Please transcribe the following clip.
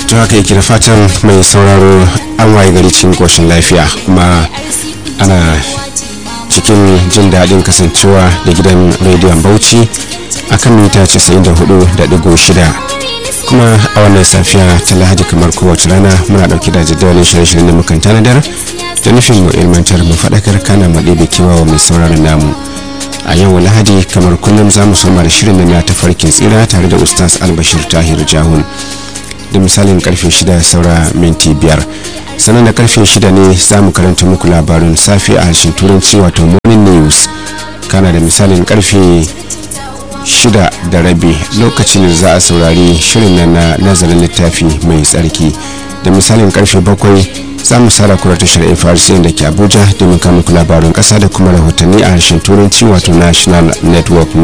to haka yake da fatan mai sauraro an waye gari cikin koshin lafiya kuma ana cikin jin daɗin kasancewa da gidan rediyon bauchi akan mita 94.6 kuma a wannan safiya ta lahadi kamar kowace rana muna ɗauki da jadawalin shirye-shiryen da mukan tanadar da nufin mu ilmantar mu faɗakar kana mu ɗebe kewa mai sauraron namu a yau lahadi kamar kullum za mu soma da shirin na tafarkin tsira tare da ustaz albashir tahir jahun da misalin karfe shida saura minti biyar sannan da karfe shida ne za mu karanta muku labarin safe a harshen turanci wato morning news kana da misalin karfe shida da rabi lokacin da za a saurari shirin nan na nazarin littafi mai tsarki da misalin karfe bakwai za mu sara kura tashar FRC da ke Abuja domin kama ku labarin kasa da kuma rahotanni a harshen turanci wato National Network